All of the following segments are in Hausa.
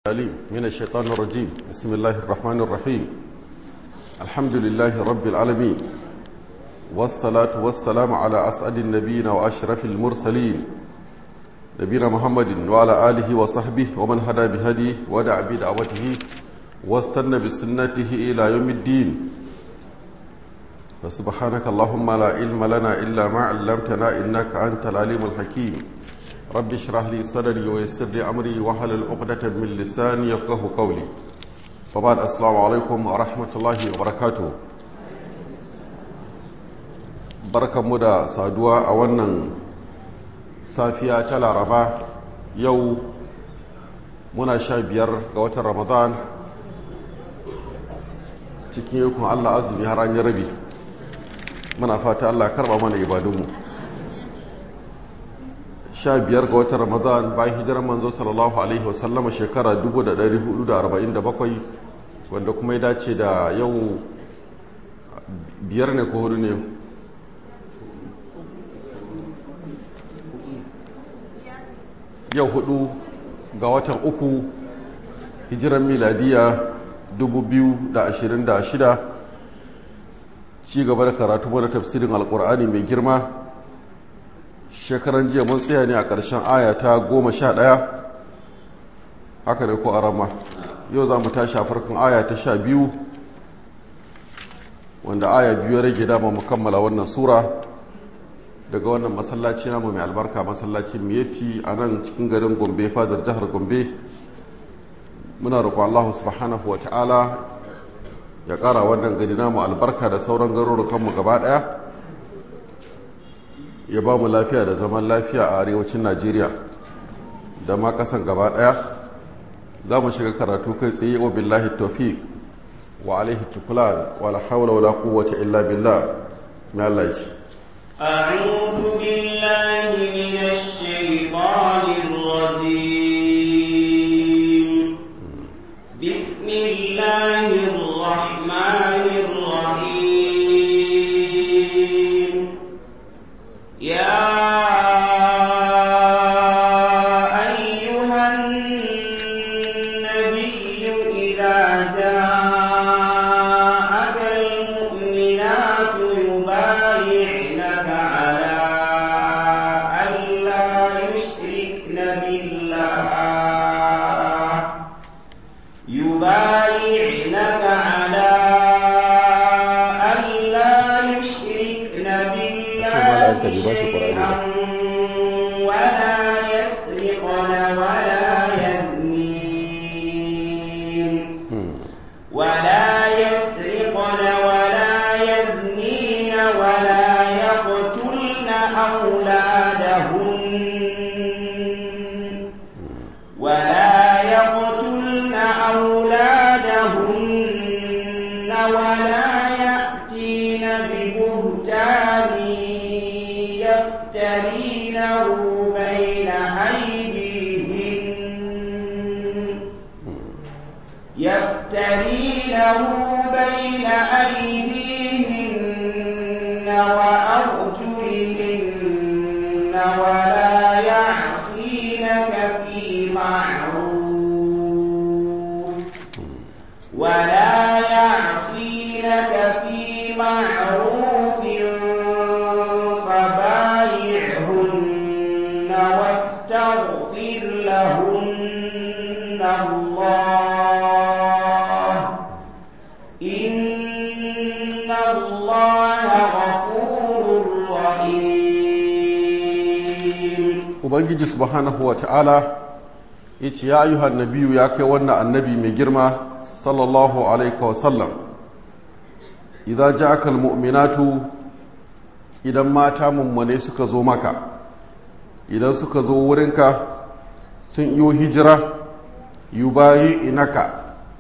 العليم من الشيطان الرجيم بسم الله الرحمن الرحيم الحمد لله رب العالمين والصلاة والسلام على أسعد النبيين وأشرف المرسلين نبينا محمد وعلى آله وصحبه ومن هدى بهديه ودع بدعوته واستنى بسنته إلى يوم الدين فسبحانك اللهم لا علم لنا إلا ما علمتنا إنك أنت العليم الحكيم رب اشرح لي صدري ويسر لي أمري واحلل عقدة من لساني يفقه قولي وبعد السلام عليكم ورحمة الله وبركاته barkan mu da saduwa a wannan safiya ta laraba yau muna sha biyar ga watan ramadan cikin yakun allah azumi har an yi rabi muna fata allah karba mana ibadunmu sha biyar ga watan ramadan bayan hijirar manzo sallallahu alaihi wasallama shekara 1447 wanda kuma ya dace da yau biyar ne ko hudu ne yau hudu ga watan uku hijiran miladiya 2026 ci gaba da karatu mana tafsirin alkur'ani mai girma shekaran jiya mun tsaya ne a ƙarshen aya ta goma sha ɗaya haka ne ko arama yau za mu tashi a farkon aya ta sha biyu wanda aya biyu ya rage dama mu kammala wannan sura daga wannan masallaci namu mai albarka masallacin miyeti a nan cikin garin gombe fadar jihar gombe muna roƙon allahu subhanahu wa ta'ala ya ƙara wannan gari namu albarka da sauran garurukanmu gaba ɗaya ya ba mu lafiya da zaman lafiya a arewacin najeriya da ma ƙasan gaba ɗaya za mu shiga karatu kai tsaye wa billahi tawfiq wa alaihi tukulan wa la hawla wa la quwwata illa billah mai Allah ya ce أعوذ بالله من الشيطان الرجيم بسم الله الرحمن الرحيم يا أيها النبي إذا جاءك المؤمنات يبايعنك على ألا يشركن بالله يبايعنك على ألا يشركن بالله شيئا ولا يسرقن ولا يزنين ولا يسرقن ولا يزنين ولا يقتلن أولادهن ولا يقتلن أولادهن ولا يأتين ببهتان يفترينه بين أيديهن يفترينه بين أيديهن وأرجلهن ولا يعصينك في معروف ولا يعصينك في معروف فبايعهن واستغفر لهن الله إن الله غفور رحيم ubangiji subhanahu wa ta'ala ya ce ya ayyuhan nabiyu ya kai wannan annabi mai girma sallallahu alaihi wasallam idan ja aka mu'minatu idan mata mummune suka zo maka idan suka zo wurinka sun iyo hijira yubayi inaka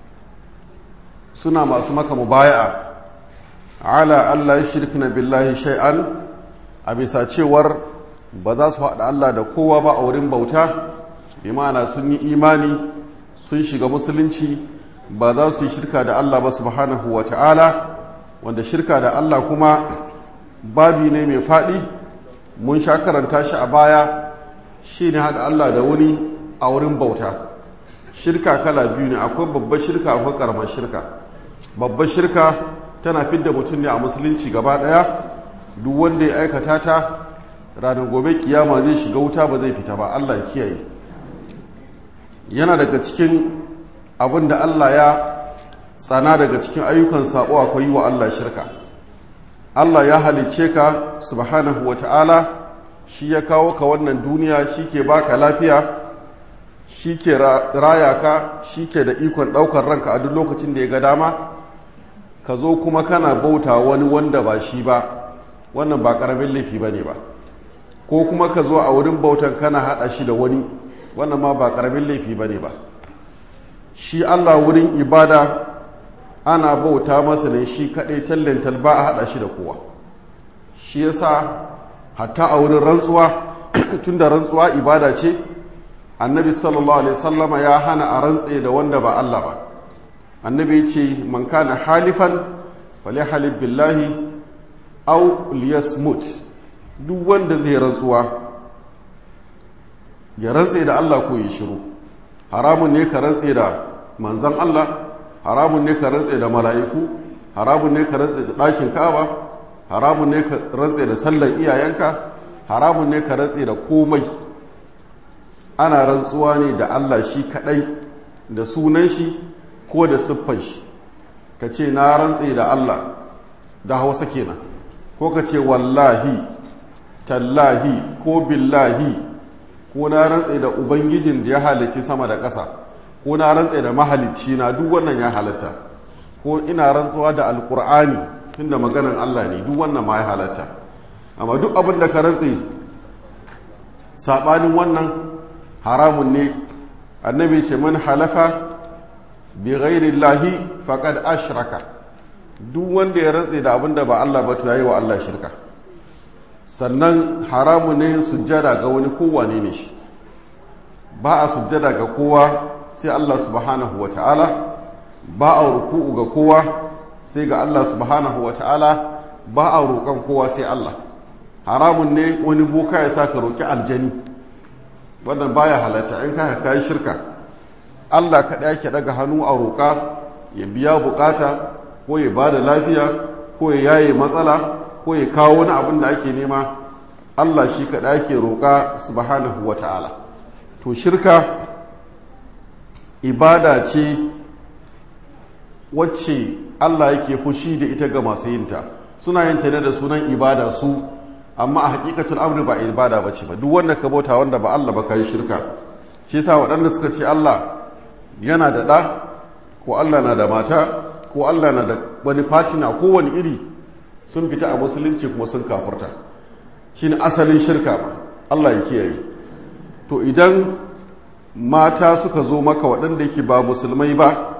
suna masu maka mubaya'a ala Allah ya shirkina billahi shay'an a bisa cewar ba za su haɗa Allah da kowa ba a wurin bauta bi ma'ana sun yi imani sun shiga musulunci ba za su yi shirka da Allah ba subhanahu wa ta'ala wanda shirka da Allah kuma babi ne mai faɗi mun sha karanta shi a baya shi ne haɗa Allah da wani a wurin bauta shirka kala biyu ne akwai babbar shirka akwai karamar shirka babbar shirka tana fidda mutum ne a musulunci gaba daya duk wanda ya aikata ta ranar gobe kiyama zai shiga wuta ba zai fita ba Allah ya kiyaye yana daga cikin abin da Allah ya tsana daga cikin ayyukan sabo akwai yi wa Allah shirka Allah ya halicce ka subhanahu wa ta'ala shi ya kawo ka wannan duniya shi ke baka lafiya shi ke raya ka shi ke da ikon ɗaukar ranka a duk lokacin da ya ga dama ka zo kuma kana bauta wani wanda ba shi ba wannan ba ƙaramin laifi ba ne ba ko kuma ka zo a wurin bautan kana haɗa shi da wani wannan ma ba ƙaramin laifi ba ne ba shi allah wurin ibada ana bauta masa ne shi kaɗai tallental ba a haɗa shi da kowa shi yasa hatta a wurin rantsuwa tun da rantsuwa ibada ce annabi sallallahu alaihi sallama ya hana a rantse da wanda ba Allah ba annabi ya ce man kana halifan fali halif billahi au liyasmut duk wanda zai rantsuwa ya rantse da Allah ko ya shiru haramun ne ka rantse da manzan Allah haramun ne ka rantse da mala'iku haramun ne ka rantse da ɗakin ka'aba haramun ne ka rantse da sallar iyayenka haramun ne ka rantse da komai ana rantsuwa ne da Allah shi kadai da sunan shi ko da siffan shi ka ce na rantse da Allah da hausa kenan ko ka ce wallahi tallahi ko billahi ko na rantse da ubangijin da ya halicci sama da ƙasa ko na rantse da mahalicci na duk wannan ya halatta ko ina rantsuwa da alkur'ani tunda maganan Allah ne duk wannan ma ya halatta amma duk abin da ka rantse sabanin wannan haramun ne annabi ce man halafa bi ghairi llahi faqad ashraka duk wanda ya rantse da abin da ba Allah ba to yayi wa Allah shirka sannan haramun ne sujjada ga wani kowane ne shi ba a sujjada ga kowa sai Allah subhanahu ta'ala ba a ruku'u ga kowa sai ga Allah subhanahu ta'ala ba a roƙon kowa sai Allah haramun ne wani boka ya sa ka roƙi aljani wannan baya halatta in ka kai shirka Allah kaɗai yake daga hannu a roƙa ya biya bukata ko ya ba da lafiya ko ya yaye matsala ko ya kawo wani abin da ake nema Allah shi kaɗai yake roƙa subhanahu ta'ala to shirka ibada ce wacce Allah yake fushi da ita ga masu yinta suna yin ta ne da sunan ibada su amma a hakikatul amri ba ibada ba ce ba duk wanda ka bauta wanda ba Allah ba kai shirka shi yasa waɗanda suka ce Allah yana da ɗa ko Allah na da mata ko Allah na da wani fatina ko wani iri sun fita a musulunci kuma sun kafurta shine asalin shirka ba Allah ya kiyaye to idan mata suka zo maka waɗanda yake ba musulmai ba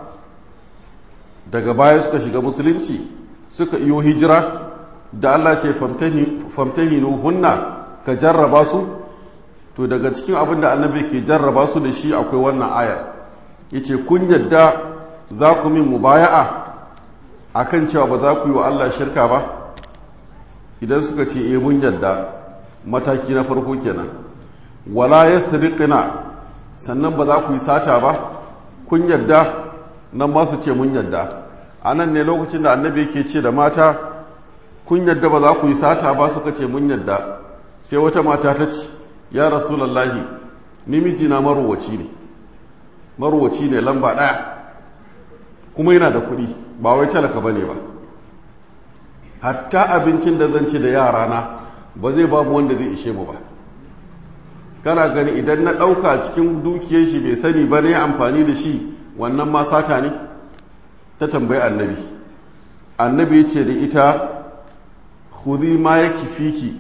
daga baya suka shiga musulunci suka iyo hijira da Allah ce famtahinu hunna ka jarraba su to daga cikin abin da annabi ke jarraba su da shi akwai wannan ayar yace kun yadda za ku min mubaya'a akan cewa ba za ku yi wa Allah shirka ba idan suka ce eh mun yadda mataki na farko kenan wala yasriqna sannan ba za ku yi sata ba kun yadda nan ba su ce mun yadda a nan ne lokacin da annabi ke ce da mata kun yadda ba za ku yi sata ba suka ce mun yadda sai wata mata ta ce ya rasulallahi ni mijina marowaci ne marowaci ne lamba ɗaya kuma yana da kuɗi ba wai talaka ba ne ba hatta abincin da zan ci da yarana ba zai ba mu wanda zai ishe mu ba kana gani idan na ɗauka cikin dukiyar shi bai sani ba ne amfani da shi wannan ma sata ne ta tambayi annabi annabi ya ce da ita khudhi ma yake fiki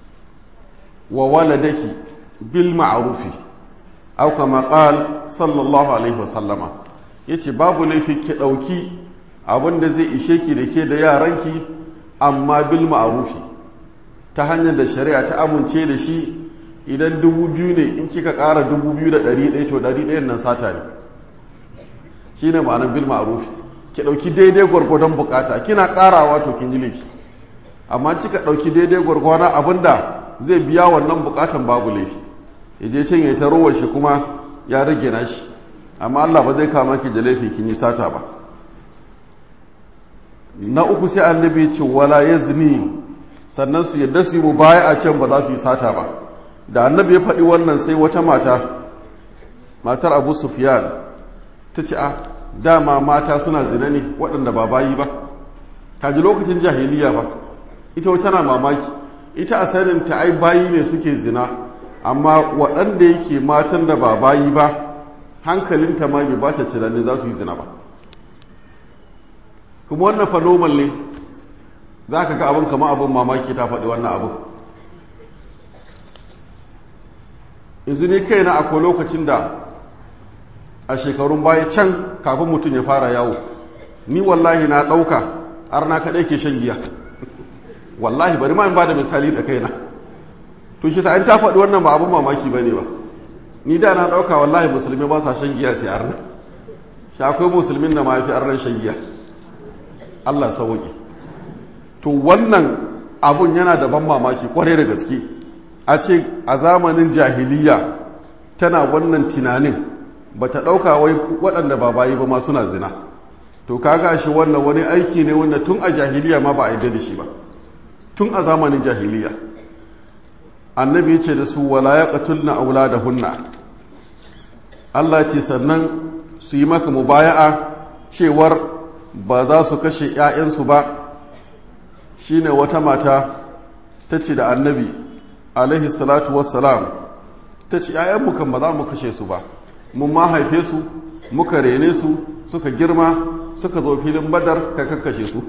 wa waladaki bil ma'rufi aw kama qal sallallahu alaihi wasallama yace babu laifi ki dauki abin da zai ishe ki da ke da yaranki amma bil ma'rufi ta hanyar da shari'a ta amince da shi idan dubu biyu ne in kika ƙara dubu biyu da ɗari ɗaya to ɗari ɗayan nan sata ne shi ne ma'anar bil ma'rufi ki ɗauki daidai gwargwadon bukata kina ƙarawa to kin ji laifi amma kika ɗauki daidai gwargwadon abin da zai biya wannan bukatan babu laifi ya je can ya ta rowar shi kuma ya rage na shi amma Allah ba zai kama ki da laifi kin yi sata ba na uku sai annabi ce wala yazni sannan su yadda su yi mu baya a can ba za su yi sata ba da annabi ya faɗi wannan sai wata mata matar abu sufyan ta ce a dama mata suna zina ne waɗanda ba bayi ba kaji lokacin jahiliya ba ita wata na mamaki ita a sanin ta ai bayi ne suke zina amma waɗanda yake matan da ba bayi ba hankalinta ma bai ba ta tunanin za su yi zina ba kuma wannan fanomal ne za ka ga abin kama abin mamaki ta faɗi wannan abin yanzu ne kai na akwai lokacin da a shekarun baya can kafin mutum ya fara yawo ni wallahi na ɗauka har na kaɗai ke shan giya wallahi bari ma in ba da misali da kaina to shi sa'in ta faɗi wannan ba abin mamaki ba ne ba ni da na ɗauka wallahi musulmi ba sa shan giya sai arna shi akwai musulmin da ma fi arnan shan giya allah sauƙi to wannan abun yana da ban mamaki kwarai da gaske a ce a zamanin jahiliya tana wannan tunanin ba ta ɗauka wai waɗanda ba bayi ba ma suna zina to kaga shi wannan wani aiki ne wanda tun a jahiliya ma ba a yi da shi ba tun a zamanin jahiliya annabi ce da su wala ya ƙatulna aula da hunna allah ce sannan su yi maka mubaya'a cewar ba za su kashe 'ya'yansu ba shine wata mata ta ce da annabi alaihi salatu wassalam ta ce ‘ya'yanmu kan ba za mu kashe su ba mun ma haife su muka rene su suka girma suka zo filin badar ka kakkashe su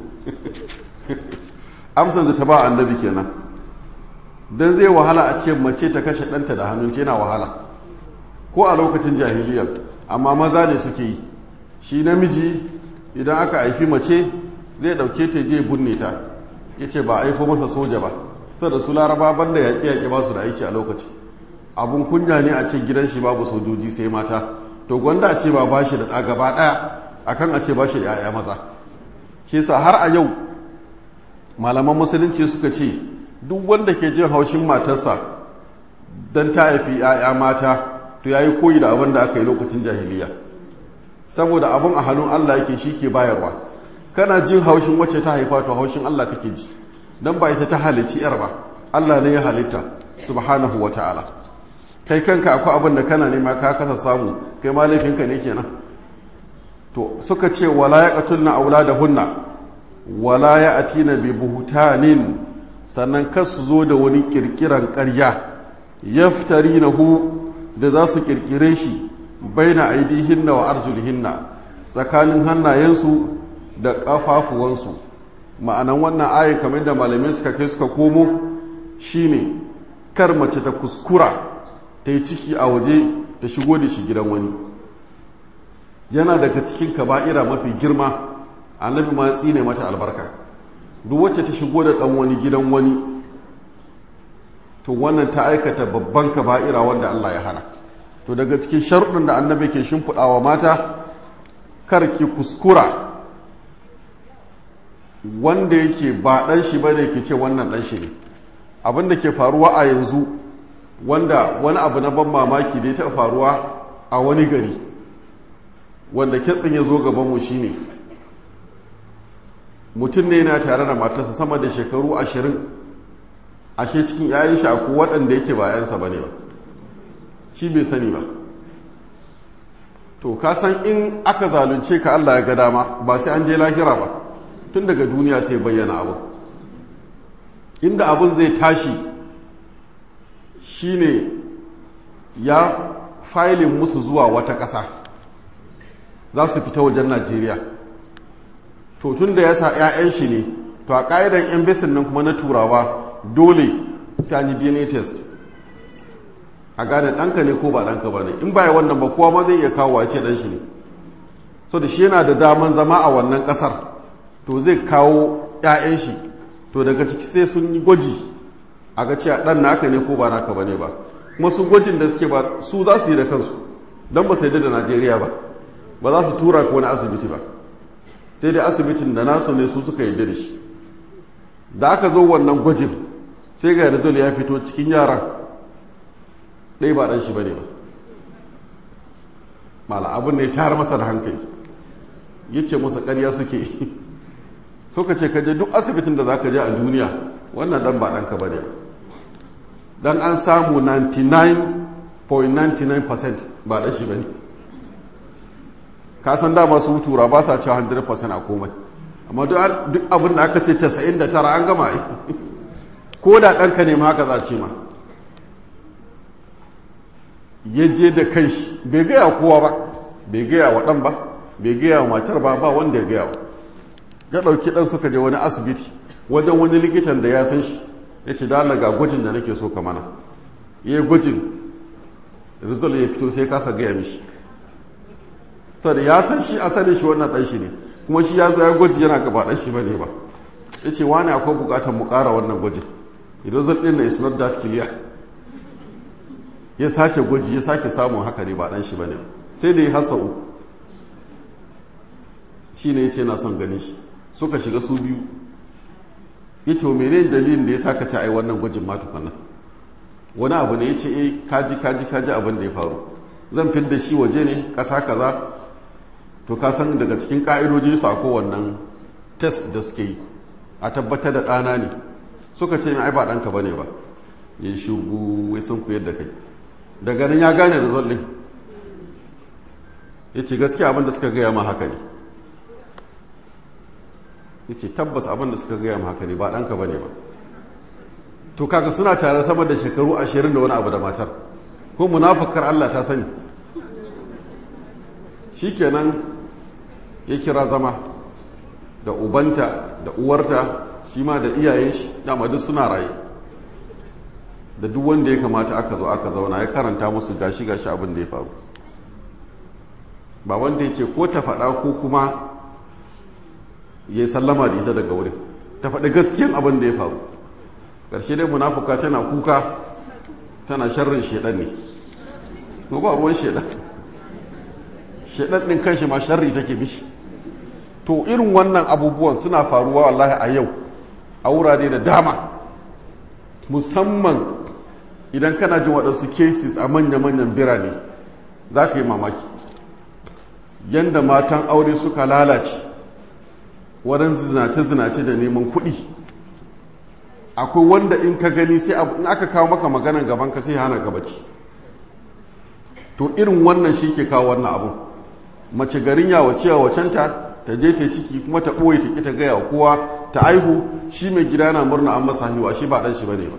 amsan da ta ba annabi kenan don zai wahala a ce mace ta kashe ɗanta da hannun yana wahala ko a lokacin jahiliyar amma maza ne suke yi shi namiji idan aka haifi mace zai ɗauke ta je binne ta ya ce ba aiko masa soja ba da su laraba banda yaƙi yaƙi ba su da aiki a lokaci abun kunya ne a ce gidan shi babu sojoji sai mata to gwanda a ce ba ba shi da ɗa gaba ɗaya akan a ce ba shi da ‘ya'ya maza shi sa har a yau malaman musulunci suka ce duk wanda ke jin haushin matarsa don ta haifi ‘ya'ya mata to ya yi koyi da abin da aka yi lokacin jahiliya saboda abin a hannun allah yake shi ke bayarwa kana jin haushin wacce ta haifa to haushin allah kake ji don ba ita ta halicci yar ba Allah ne ya halitta subhanahu wa ta'ala kai kanka akwai abin da kana nema ka kasa samu kai ma laifinka ne kenan to suka ce wala ya qatulna auladahunna wala ya atina bi buhtanin sannan kar su zo da wani kirkiran ƙarya yaftarinahu da za su kirkire shi baina aidihinna wa arjulihinna tsakanin hannayensu da ƙafafuwansu ma'anan wannan ayin kamar da malamai suka kai suka komo shine kar mace ta kuskura ta yi ciki a waje ta shigo da shi gidan wani yana daga cikin kaba'ira mafi girma annabi ma tsine mata albarka duk wacce ta shigo da dan wani gidan wani to wannan ta aikata babban kaba'ira wanda Allah ya hana to daga cikin sharuɗin da annabi ke shimfiɗawa mata kar ki kuskura wanda yake ba ɗan shi bane ke ce wannan ɗan shi ne abin da ke faruwa a yanzu wanda wani abu na ban mamaki da ya taɓa faruwa a wani gari wanda kitsin ya zo gabanmu shi ne mutum ne yana tare da matarsa sama da shekaru ashirin ashe cikin yayin shaku waɗanda yake ba yansa ba ne ba shi bai sani ba to ka san in aka zalunce ka allah ya ga dama ba sai an je lahira ba tun daga duniya sai bayyana abu inda abin zai tashi shine ya failin musu zuwa wata ƙasa za su fita wajen najeriya to tun da ya sa 'ya'yan shi ne to a ƙa'idan 'yan besin nan kuma na turawa dole sai an yi dna test a gane ɗanka ne ko ba ɗanka ba ne in baya wannan ba kowa ma zai iya kawo wace ɗan shi ne so da shi yana da daman zama a wannan ƙasar to zai kawo 'ya'yan shi to daga ciki sai sun yi gwaji a ga cewa ɗan naka ne ko ba naka ba ne ba kuma su gwajin da suke ba su za su yi da kansu don ba su yi da najeriya ba ba za su tura ko wani asibiti ba sai dai asibitin da nasu ne su suka yi da shi da aka zo wannan gwajin sai ga result ya fito cikin yaran ɗaya ba ɗan shi ba ne ba mala abin ne tayar masa da hankali ya ce masa ƙarya suke suka ce kaje duk asibitin da za ka je a duniya wannan dan ba ɗanka ba ne dan an samu 99.99% ba ɗan shi ba ne ka san dama su tura ba sa cewa 100% a komai amma duk abin da aka ce 99 an gama ko da ɗanka ne ma haka za ce ma ya je da kanshi bai gaya kowa ba bai gaya wa ɗan ba bai gaya wa matar ba ba wanda ya gaya wa ya ɗauki ɗan suka je wani asibiti wajen wani likitan da ya san shi ya ce da ga gwajin da nake so ka mana ya yi gwajin result ya fito sai kasa gaya mishi saboda ya san shi asalin shi wannan ɗan shi ne kuma shi ya zo ya gwaji yana gaba ɗan shi ba ne ba ya ce wani akwai buƙatar mu ƙara wannan gwajin result ɗin na is not that clear ya sake gwaji ya sake samun haka ne ba ɗan shi ba ne sai da ya hasa uku shi ne ya ce na son ganin shi suka shiga su biyu ya ce mene dalilin da ya sa ka ci ai wannan gwajin ma tukunna wani abu ne ya ce eh kaji kaji kaji abin da ya faru zan fi da shi waje ne ƙasa kaza to ka san daga cikin ƙa'idojin su akwai wannan test da suke yi a tabbatar da ɗana ne suka ce mai ai ba ɗanka ba ne ba ya shugu wai sun koyar da kai daga nan ya gane result ɗin ya ce gaskiya abin da suka gaya ma haka ne ya ce tabbas abin da suka gaya ma haka ne ba ɗanka ba ne ba to kaga suna tare sama da shekaru ashirin da wani abu da matar ko munafakar Allah ta sani shi kenan ya kira zama da ubanta da uwarta shi ma da iyayen shi dama duk suna raye da duk wanda ya kamata aka zo aka zauna ya karanta musu gashi gashi abin da ya faru ba wanda ya ce ko ta faɗa ko kuma ya sallama da ita daga wurin ta faɗi gaskiyan abin da ya faru ƙarshe dai munafuka tana kuka tana sharrin shaidan ne ko ba ruwan shaidan shaidan ɗin kanshi ma sharri take mishi to irin wannan abubuwan suna faruwa wallahi a yau a wurare da dama musamman idan kana jin waɗansu cases a manya-manyan birane za ka yi mamaki yadda matan aure suka lalace wurin zinace-zinace da neman kuɗi akwai wanda in ka gani sai in aka kawo maka maganan gaban ka sai hana ka bacci to irin wannan shi ke kawo wannan abu mace garin yawace yawacenta ta je ta ciki kuma ta ɓoye ta ƙi ta gaya wa kowa ta aihu shi mai gida na murna an masa haihuwa shi ba ɗan shi bane ba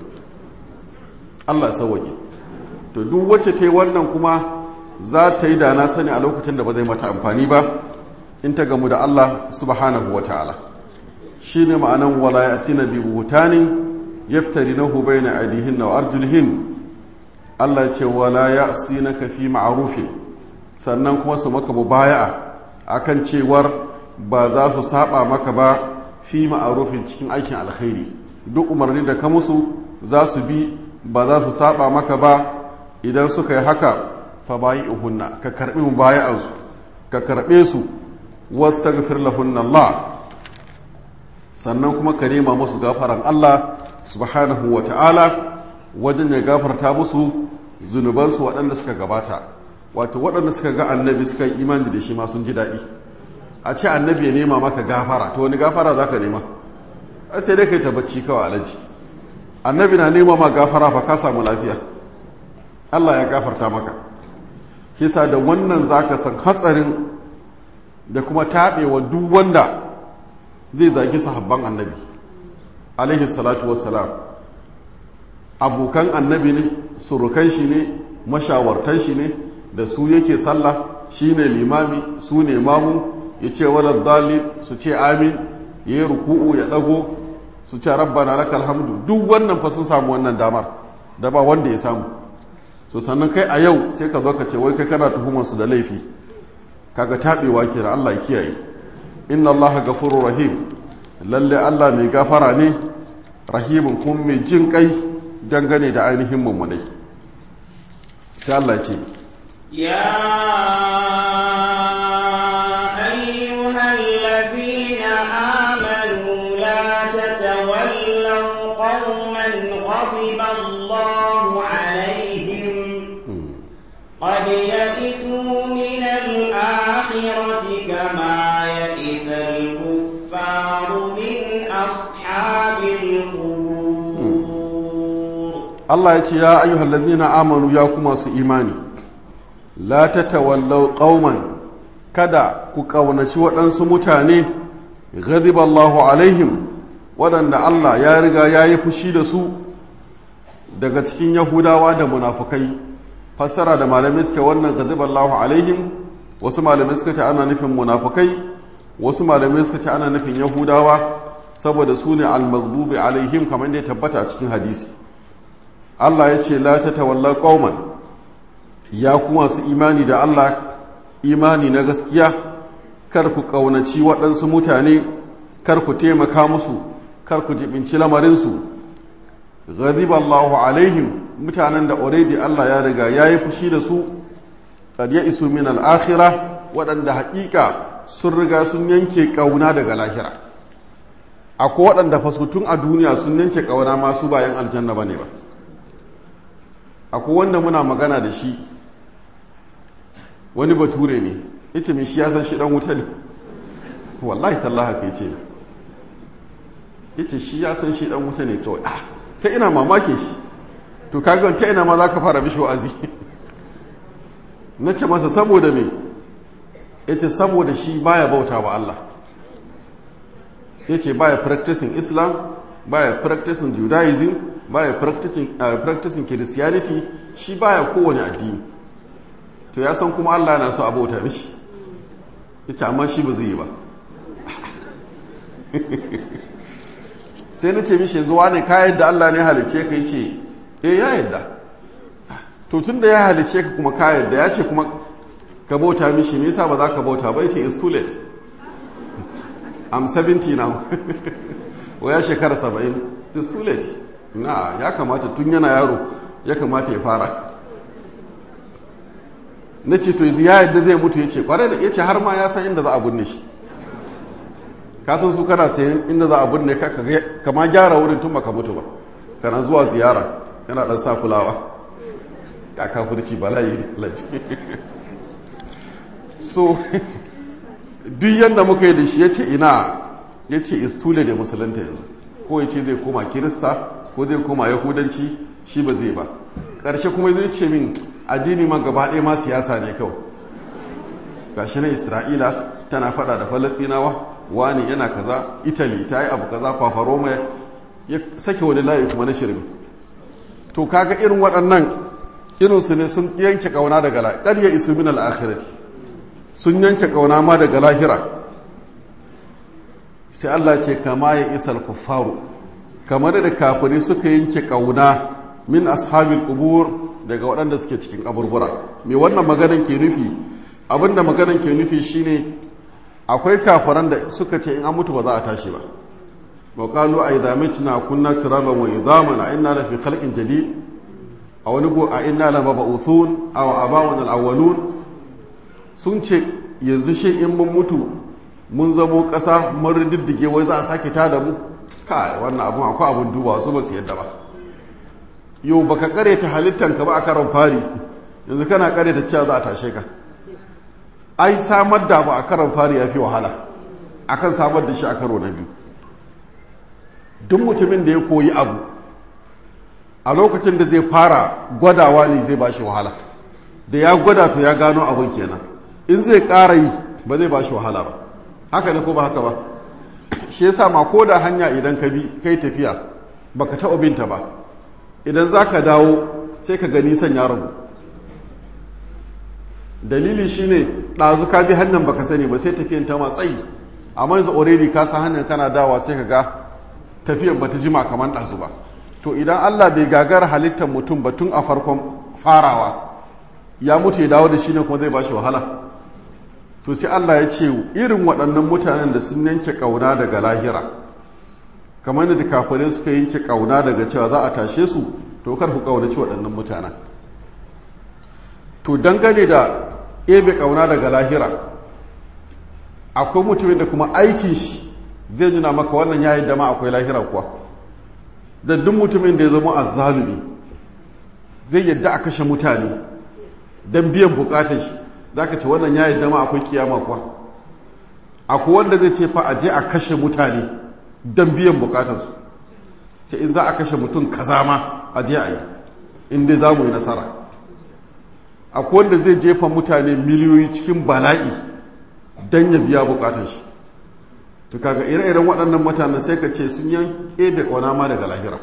Allah sauwaƙe to duk wacce ta yi wannan kuma za ta yi da na sani a lokacin da ba zai mata amfani ba in ta gamu da Allah subhanahu wa ta'ala shi ne ma'anan wala ya tina bi buhutanin yaftari na hubai na adihin na arjulhin Allah ce wala ya si na kafi ma'arufin sannan kuma su maka mubaya'a akan cewar ba za su saba maka ba fi ma'arufin cikin aikin alkhairi duk umarni da ka musu za su bi ba za su saba maka ba idan suka yi haka fa bayi uhunna ka karbi mubaya'ansu ka karbe su wastaghfir lahunna Allah sannan kuma ka nema musu gafaran Allah subhanahu wa ta'ala wajen ya gafarta musu zunubansu waɗanda suka gabata wato waɗanda suka ga annabi suka yi imani da shi ma sun ji daɗi a ce annabi ya nema maka gafara to wani gafara za ka nema ai sai dai kai ta bacci kawai alaji annabi na nema ma gafara fa ka samu lafiya Allah ya gafarta maka kisa da wannan zaka san hatsarin da kuma taɓewa duk wanda zai zagi sahabban annabi alaihi salatu wassalam abokan annabi ne surukan shi ne mashawartan shi ne da su yake sallah shi ne limami su ne mamu ya ce wadda dalil su ce amin ya yi ruku'u ya ɗago su ce rabbana laka alhamdu duk wannan fa sun samu wannan damar da ba wanda ya samu so sannan kai a yau sai ka zo ka ce wai kai kana tuhumar su da laifi kaga taɓewa ke da Allah kiyaye inna Allah gafurur rahim lalle Allah mai gafara ne rahimin kuma mai jin kai dangane da ainihin mummunai sai Allah ce يا أيها الذين آمنوا لا تتولوا قوما غضب الله عليهم قد يئسوا من كما يئس الكفار من أصحاب القبور Allah ya ce ya ayyuhal ladina amanu ya kuma su imani la tatawallaw qauman kada ku kaunaci waɗansu mutane ghadiballahu alaihim waɗanda Allah ya riga ya yi fushi da su daga cikin yahudawa da munafukai fassara da malamai suke wannan ghadiballahu alaihim wasu malamai suka ce ana nufin munafukai wasu malamai suka ce ana nufin yahudawa saboda su ne al-maghdubi alaihim kamar da ya tabbata a cikin hadisi Allah ya ce la tatawalla qauman ya kuma su imani da Allah imani na gaskiya kar ku kaunaci waɗansu mutane kar ku taimaka musu kar ku jibinci lamarinsu ghadiba Allahu alaihim mutanen da already Allah ya riga ya yi fushi da su qad ya isu min al-akhirah waɗanda haƙiƙa sun riga sun yanke ƙauna daga lahira akwai waɗanda fasutun a duniya sun yanke ƙauna masu bayan aljanna bane ba akwai wanda muna magana da shi wani bature ne yace mai shi ya san shi dan wuta ne wallahi tallaha kai ce yace shi ya san shi dan wuta ne kawai ah sai ina mamakin shi to kaga ta ina ma zaka fara bishi wa'azi nace masa saboda me yace saboda shi baya bauta wa Allah yace baya practicing Islam baya practicing Judaism baya practicing uh, practicing Christianity shi baya kowane addini to ya san kuma Allah yana so a bauta mishi yace amma shi ba zai yi ba sai na ce mishi yanzu wane ka yadda Allah ne halice ka yace eh ya yadda to tun da ya halice ka kuma ka yadda ya ce kuma ka bauta mishi me yasa ba za ka bauta ba yace it's too late I'm 70 now waya shekara 70 it's too late na ya kamata tun yana yaro ya kamata ya fara na ce to yanzu ya yadda zai mutu ya ce kwarai da ya ce har ma ya san inda za a binne shi ka san su kana sayan inda za a binne ka kama gyara wurin tun baka mutu ba kana zuwa ziyara kana dan sa kulawa ka kafirci bala'i ne laji so duk yadda muka yi da shi ya ce ina ya ce istule da musulunta yanzu ko ya ce zai koma kirista ko zai koma yahudanci shi ba zai ba ƙarshe kuma zai ce min addini ma gaba ɗaya ma siyasa ne kawai gashi na isra'ila tana fada da falastinawa wani yana kaza italy ta yi abu kaza fafaroma ya sake wani layi kuma na shirin to kaga irin waɗannan irinsu ne sun yanke ƙauna daga lahira ƙarya isu min al'akhirati sun yanke ƙauna ma daga lahira sai Allah ce kama ya isal kuffaru kamar da kafirai suka yanke ƙauna min ashabil qubur daga waɗanda suke cikin kaburbura me wannan maganan ke nufi abinda maganan ke nufi shine akwai kafaran da suka ce in an mutu ba za a tashi ba wa qalu a idza mitna kunna turaban wa idhaman a inna la fi khalqin jadid a wani go a inna la mab'uthun aw abawun al-awwalun sun ce yanzu shi in mun mutu mun zamo ƙasa mun riddige wai za a sake tada mu kai wannan abun akwai abun duba su ba su yadda ba yau baka kare ta halittanka ba a karon fari yanzu kana kare ta cewa za a tashe ka ai samar da ba a karon fari ya fi wahala akan samar da shi a karo na biyu duk mutumin da ya koyi abu a lokacin da zai fara gwadawa ne zai bashi wahala da ya gwada to ya gano abin kenan in zai ƙara yi ba zai bashi wahala ba haka ne ko ba haka ba shi yasa ma ko da hanya idan ka bi kai tafiya baka taɓa binta ba idan za ka dawo sai ka gani son ya ragu dalili shine ɗazu ka bi hannun baka sani ba sai tafiyan ta matsayi amma yanzu already ka san hannun kana dawa sai ka ga tafiyan bata jima kamar ɗazu ba to idan Allah bai gagara halittar mutum ba tun a farkon farawa ya mutu ya dawo da shi ne kuma zai ba shi wahala to sai Allah ya ce irin waɗannan mutanen da sun yanke ƙauna daga lahira kamar da kafirai suka yanke kauna daga cewa za a tashe su to kar ku kaunaci waɗannan mutanen to dangane da ebe kauna daga lahira akwai mutumin da kuma aikin shi zai nuna maka wannan yayin da ma akwai lahira kuwa da duk mutumin da ya zama azzalumi zai yadda a kashe mutane don biyan bukatar shi za ka ce wannan yayin da ma akwai kiyama kuwa akwai wanda zai ce fa a je a kashe mutane don biyan bukatarsu ce in za a kashe mutum kaza ma a je a yi inda za mu yi nasara akwai wanda zai jefa mutane miliyoyi cikin bala'i don ya biya bukatar shi to kaga ire-iren waɗannan mutanen sai ka ce sun yan ebe ƙauna ma daga lahira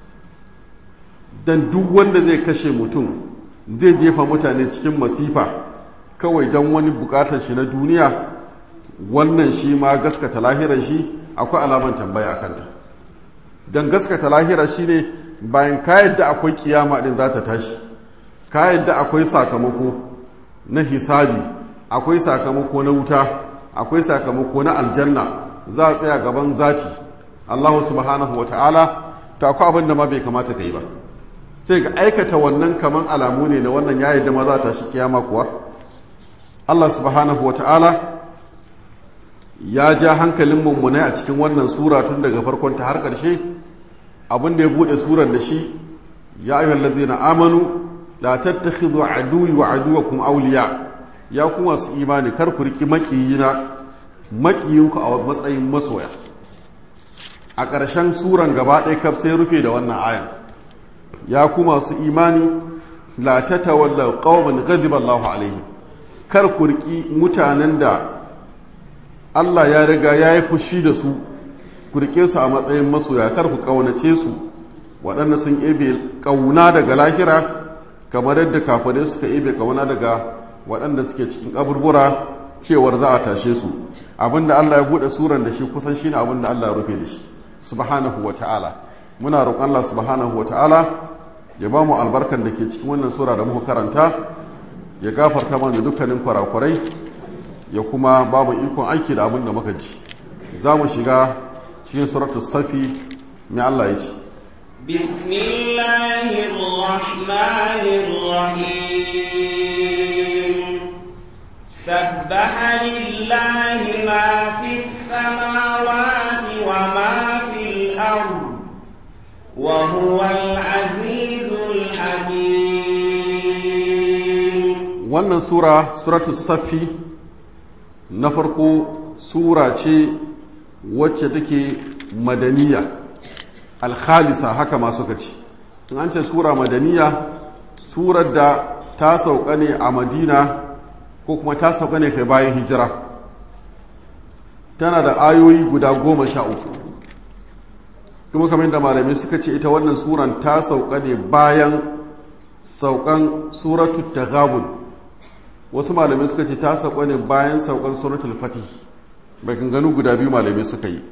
don duk wanda zai kashe mutum zai jefa mutane cikin masifa kawai don wani bukatar shi na duniya wannan shi ma gaskata lahirar shi akwai alaman tambaya a kanta don gaskata lahirar shi ne bayan ka yadda akwai kiyama din za ta tashi ka yadda akwai sakamako na hisabi akwai sakamako na wuta akwai sakamako na aljanna za a tsaya gaban zati allahu subhanahu wa ta'ala ta akwai abin da ma bai kamata ka yi ba sai ga aikata wannan kaman alamu ne na wannan ya yadda ma za ta shi kiyama kuwa allah subhanahu wa ta'ala ya ja hankalin mummunai a cikin wannan sura tun daga farkon ta har ƙarshe abin da ya buɗe surar da shi ya ayyuhal ladzina amanu la tattakhidhu aduwwi wa aduwwakum awliya ya kuma su imani kar ku riki makiyina makiyinku a matsayin masoya a ƙarshen suran gaba ɗaya kaf sai rufe da wannan ayan ya kuma su imani la tatawallaw qauman ghadiba Allahu alaihim kar ku riki mutanen da Allah ya riga ya yi fushi da su ku rike su a matsayin masoya kar ku ƙaunace su waɗanda sun ebe ƙauna daga lahira kamar yadda kafare suka ebe ƙauna daga waɗanda suke cikin ƙaburbura cewar za a tashe su abinda Allah ya buɗe suran da shi kusan shine abinda Allah ya rufe da shi subhanahu wa ta'ala muna roƙon Allah subhanahu wa ta'ala ya ba mu albarkan da ke cikin wannan sura da muka karanta ya gafarta mana dukkanin kurakurai ya kuma ba mu ikon aiki da abin da muka ji za mu shiga cikin suratul safi mai Allah ya ce bismillahirrahmanirrahim sabbaha lillahi ma fis samawati wa ma fil ard wa huwal azizul hakim wannan sura suratul safi na farko sura ce wacce take madaniya alkhalisa haka ma suka ce in an ce sura madaniya surar da ta sauka ne a madina ko kuma ta sauka ne kai bayan hijira tana da ayoyi guda goma sha uku kuma kamar da malamai suka ce ita wannan suran ta sauka ne bayan saukan suratu taghabun wasu malamai suka ce ta sauka ne bayan saukan suratul fatih bai ganu guda biyu malamai suka yi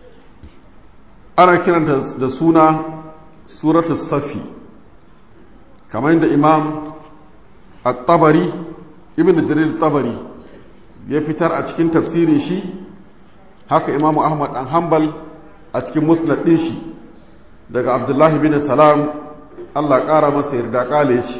ana kiranta da suna suratul safi kamar yadda imam at-tabari ibn jarir tabari ya fitar a cikin tafsirin shi haka imamu ahmad dan hanbal a cikin musnad din shi daga abdullahi bin salam allah ƙara masa yarda ƙale shi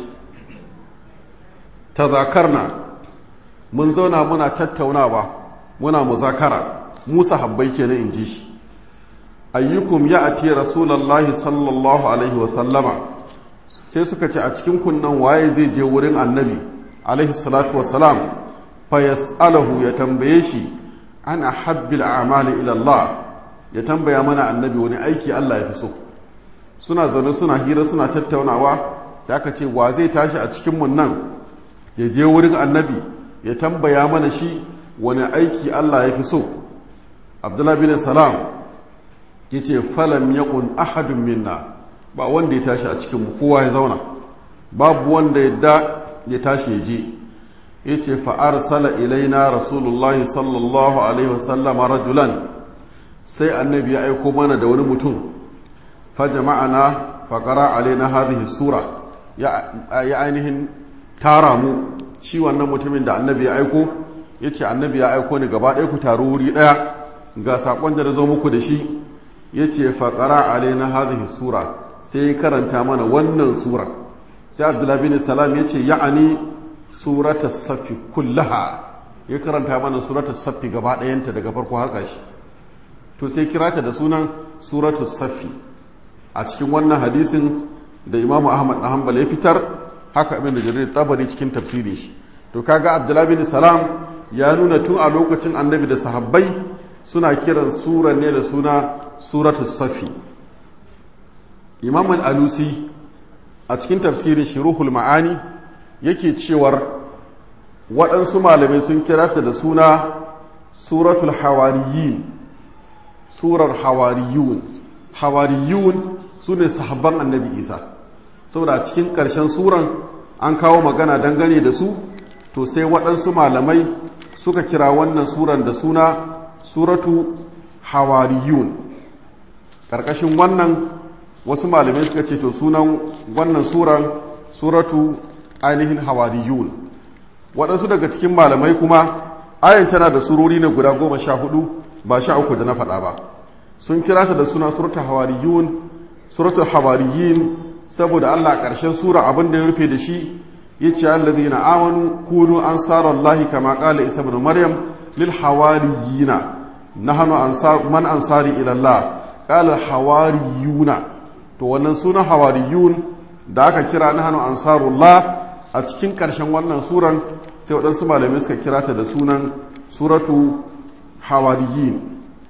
tazakarna mun zauna muna tattaunawa muna muzakara musa habbai kenan in ji shi ayyukum ya ati rasulallahi sallallahu alaihi wasallama sai suka ce a cikin kunnan waye zai je wurin annabi alaihi salatu wasalam fa yas'alahu ya tambaye shi ana habbil a'mali ila Allah ya tambaya mana annabi wani aiki Allah ya fi so suna zaune suna hira suna tattaunawa sai aka ce wa zai tashi a cikin mun nan ya je wurin annabi ya tambaya mana shi wani aiki Allah ya fi so abdullahi bin salam ya ce falam yakun ahadun minna ba wanda ya tashi a cikin kowa ya zauna babu wanda ya ya tashi ya je ya ce fa'arsala ilaina rasulullahi sallallahu alaihi wasallama rajulan sai annabi ya aiko mana da wani mutum fa jama'ana faƙara alaina hadhihi sura ya ainihin tara mu shi wannan mutumin da annabi ya aiko ya ce annabi ya aiko ni gaba ɗaya ku taru wuri ɗaya ga saƙon da na zo muku da shi ya ce faƙara alaina hadhihi sura sai ya karanta mana wannan sura sai abdullahi bin salam ya ce ya'ani surata safi kullaha ya karanta mana surata safi gaba ɗayanta daga farko har ƙarshe to sai kira ta da sunan suratu safi a cikin wannan hadisin da imamu ahmad na hanbal ya fitar haka abin da jarir tabari cikin tafsiri shi to kaga abdullahi bin salam ya nuna tun a lokacin annabi da sahabbai suna kiran surar ne da suna suratu safi imam al-alusi a cikin tafsirin shiruhul ma'ani yake cewar waɗansu malamai sun kira ta da suna suratul hawariyin surar hawariyun hawariyun su ne sahabban annabi isa saboda a cikin ƙarshen suran an kawo magana dangane da su to sai waɗansu malamai suka kira wannan suran da suna suratu hawariyun ƙarƙashin wannan wasu malamai suka ce to sunan wannan suran suratu ainihin hawariyun waɗansu daga cikin malamai kuma ayan tana da surori na guda goma sha hudu ba sha uku da na faɗa ba sun kira ta da suna suratu hawariyun suratu hawariyin saboda allah ƙarshen sura abin da ya rufe da shi ya ce allazi na amanu kunu an allahi kama ƙala isa bin maryam lil hawariyina nahanu man ansari ila allah ƙala hawariyuna to wannan sunan hawariyun da aka kira nahanu ansarullah a cikin ƙarshen wannan suran sai waɗansu malamai suka kira ta da sunan suratu hawariyin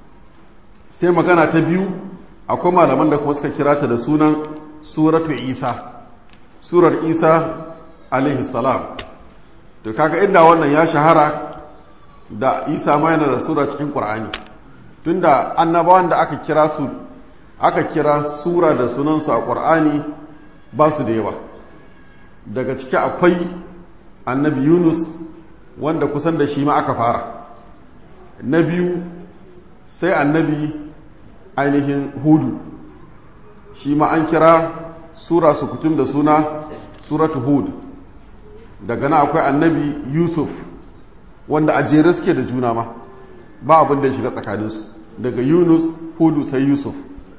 sai magana ta biyu akwai malaman da kuma suka kira ta da sunan suratu isa surar isa alaihi salam to kaga inda wannan ya shahara da isa ma yana da sura cikin ƙur'ani tunda annabawan da aka kira su aka kira sura da sunansu a ƙur'ani ba su da yawa daga ciki akwai annabi yunus wanda kusan da shi ma aka fara na biyu sai annabi ainihin hudu shi ma an kira sura sukutum da suna suratu hud daga na akwai annabi yusuf wanda a jere suke da juna ma ba abin da ya shiga tsakaninsu daga yunus hudu sai yusuf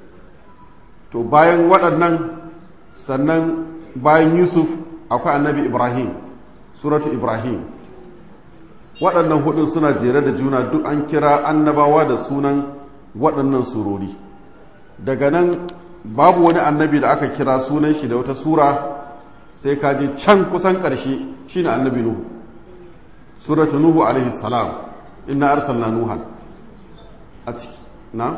to bayan waɗannan sannan bayan yusuf akwai annabi ibrahim suratu ibrahim waɗannan hudun suna jere da juna duk an kira annabawa da sunan waɗannan surori daga nan babu wani annabi da aka kira sunan shi da wata sura sai ka je can kusan ƙarshe shine annabi nuhu suratu nuhu alaihi salam inna arsalna nuhan a ciki na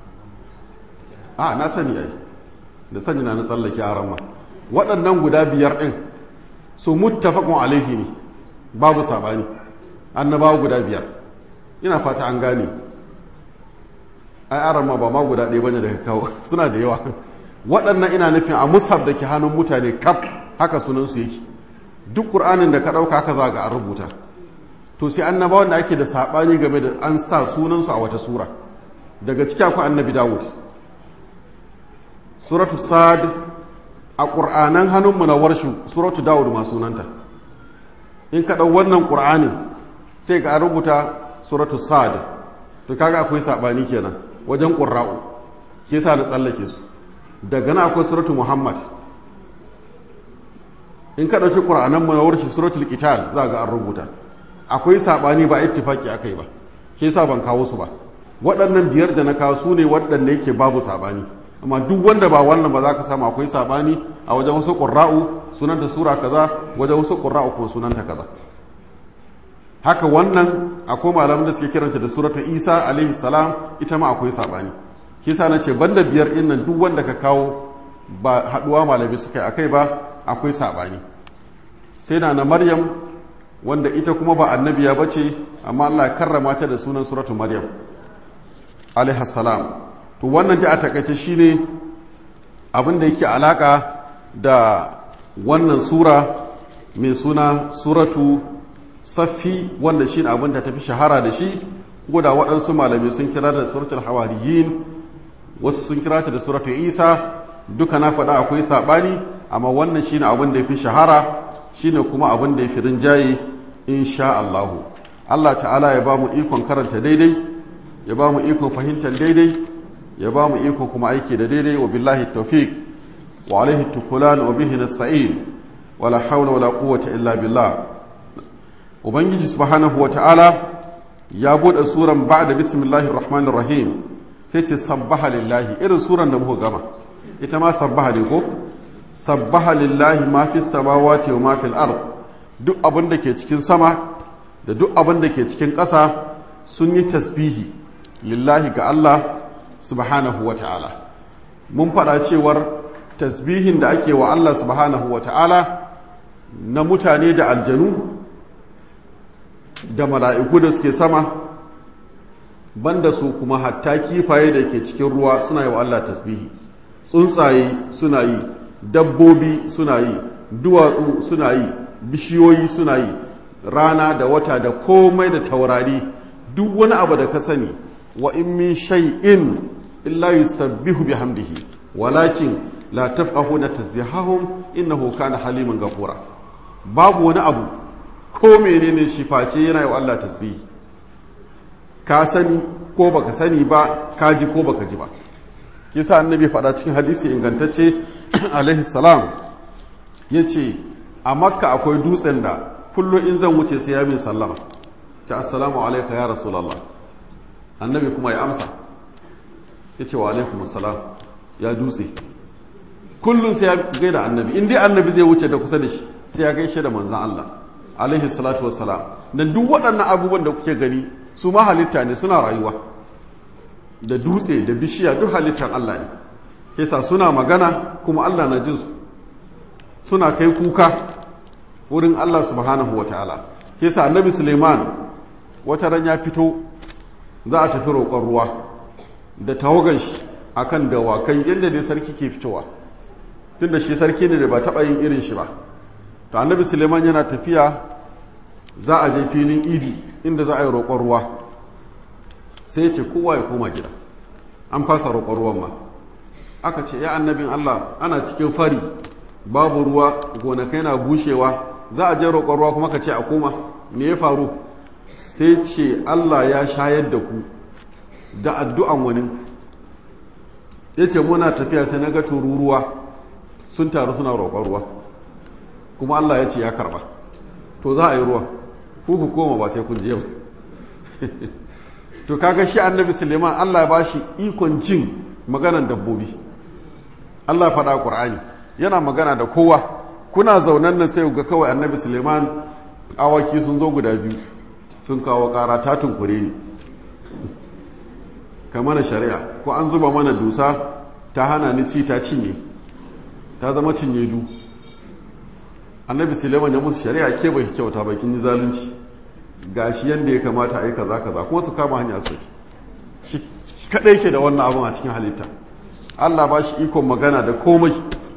a na sani ai da sani na na tsallake a ramma waɗannan guda biyar ɗin su muttafaqun alaihi ne babu sabani annabawa guda biyar ina fata an gane ai aran ma ba ma guda ɗaya bane daga kawo suna da yawa waɗannan ina nufin a mushaf da ke hannun mutane kaf haka sunansu yake duk ƙur'anin da ka ɗauka haka za ga an rubuta to sai annabawan da ake da saɓani game da an sa sunansu a wata sura daga ciki akwai annabi dawud suratu sad a ƙur'anan hannunmu na warshu suratu dawud ma sunanta in ka ɗau wannan ƙur'anin sai ka rubuta suratu sad to kaga akwai saɓani kenan wajen ƙurra'u ke sa na tsallake su daga na akwai suratu muhammad in ka ɗauki ƙura'anan mu na warshi suratul qital za ga an rubuta akwai saɓani ba ittifaki aka yi ba ke sa ban kawo su ba waɗannan biyar da na kawo su ne waɗanda yake babu saɓani amma duk wanda ba wannan ba za ka samu akwai saɓani a wajen wasu ƙura'u sunanta sura kaza wajen wasu ƙura'u ko sunanta kaza haka wannan akwai malaman da suke kiranta da surata isa alaihi salam ita ma akwai saɓani kisa na ce banda biyar ɗin nan duk wanda ka kawo ba haɗuwa malami suka yi akai ba akwai saɓani sai na na maryam wanda ita kuma ba annabiya ba ce amma allah ya karrama ta da sunan suratu maryam alaihi salam to wannan da a takaice shine abin da yake alaka da wannan sura mai suna suratu saffi wanda shi abin da tafi shahara da shi ko da waɗansu malami sun kira da suratul hawariyin wasu sun kira ta da suratu isa duka na faɗa akwai saɓani amma wannan shine abin da ya fi shahara shine kuma abin da ya fi rinjaye insha Allahu Allah ta'ala ya ba mu ikon karanta daidai ya ba mu ikon fahimtar daidai ya ba mu ikon kuma aiki da daidai wa billahi tawfiq wa alaihi tukulan wa bihi nasta'in wala hawla wala quwwata illa billah ubangiji subhanahu wa ta'ala ya bude suran ba'da bismillahir rahmanir rahim sai ce sabbaha lillahi irin suran da muka gama ita ma sabbaha ne ko sabbaha lillahi ma fi samawati wa ma fil ard duk abin da ke cikin sama da duk abin da ke cikin ƙasa sun yi tasbihi lillahi ga Allah subhanahu wa ta'ala mun faɗa cewar tasbihin da ake wa Allah subhanahu wa ta'ala na mutane da aljanu da mala'iku da suke sama banda su kuma hatta kifaye da ke cikin ruwa suna yi wa Allah tasbihi tsuntsaye suna yi dabbobi suna yi duwatsu suna yi bishiyoyi suna yi rana da wata da komai da taurari duk wani abu da ka sani wa in min shay'in illa yusabbihu bihamdihi walakin la tafqahuna tasbihahum innahu kana haliman ghafura babu wani abu ko menene shi face yana yi wa Allah tasbihi ka sani ko baka sani ba ka ji ko baka ji ba kisa annabi faɗa cikin hadisi ingantacce alaihi salam yace a makka akwai dutsen da kullum in zan wuce sai ya min sallama ta assalamu alaika ya rasulallah annabi kuma ya amsa ya ce wa alaikum assalam ya dutse kullum sai ya gaida annabi in dai annabi zai wuce da kusa da shi sai ya gaishe da manzan Allah alaihi salatu wassalam dan duk waɗannan abubuwan da kuke gani su ma halitta ne suna rayuwa da dutse da bishiya duk halittar Allah ne yasa suna magana kuma Allah na jin su suna kai kuka wurin Allah subhanahu wa ta'ala yasa annabi Suleiman wata ran ya fito za a tafi roƙon ruwa da tawagan shi akan dawakai yadda dai sarki ke fitowa tunda shi sarki ne da ba taɓa yin irin shi ba to annabi Suleiman yana tafiya za a je filin idi inda za a yi roƙon ruwa sai ce kowa ya koma gida an fasa roƙon ruwan ma aka ce ya annabin Allah ana cikin fari babu ruwa gonakai na bushewa za a je roƙon ruwa kuma ka ce a koma me ya faru sai ce Allah ya shayar da ku da addu'an wani ya ce muna tafiya sai na ga tururuwa sun taru suna roƙon ruwa kuma Allah ya ce ya karba to za a yi ruwa ku ku koma ba sai kun je ba to kaga shi annabi suleiman Allah ya ba shi ikon jin maganan dabbobi Allah ya faɗa ƙur'ani yana magana da kowa kuna zaunan nan sai ga kawai annabi suleiman awaki sun zo guda biyu sun kawo ƙara ta tunkure ni kamar shari'a ko an zuba mana dusa ta hana ni ci ta cinye ta zama cinye du annabi suleiman ya musu shari'a ke bai kyauta bakin yi zalunci ga shi yadda ya kamata a yi kaza kaza kuma su kama hanya sai shi kaɗai ke da wannan abin a cikin halitta allah ba shi ikon magana da komai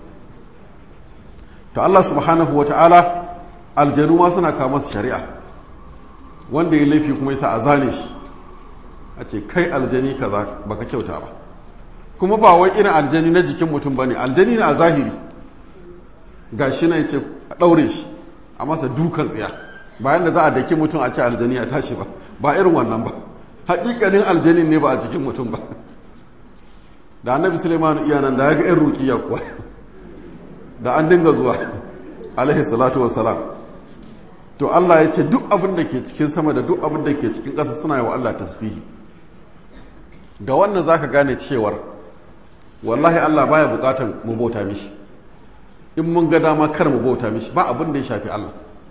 to allah subhanahu wata'ala aljanu ma suna kama su shari'a wanda ya laifi kuma yasa a zane shi a ce kai aljani kaza baka kyauta ba kuma ba wai irin aljani na jikin mutum bane aljani ne a zahiri ga shi na yace a ɗaure shi a masa dukan tsiya bayan da za a daki mutum a ce aljani a tashi ba ba irin wannan ba haƙiƙanin aljanin ne ba a jikin mutum ba da annabi suleiman iya nan da ya ga yan rukiya kuwa da an dinga zuwa alaihi salatu wassalam to Allah ya ce duk abin da ke cikin sama da duk abin da ke cikin ƙasa suna yi wa Allah tasbihi da wannan zaka gane cewar wallahi Allah baya bukatan mu bauta mishi in mun ga dama kar mu bauta mishi ba abin da ya shafi Allah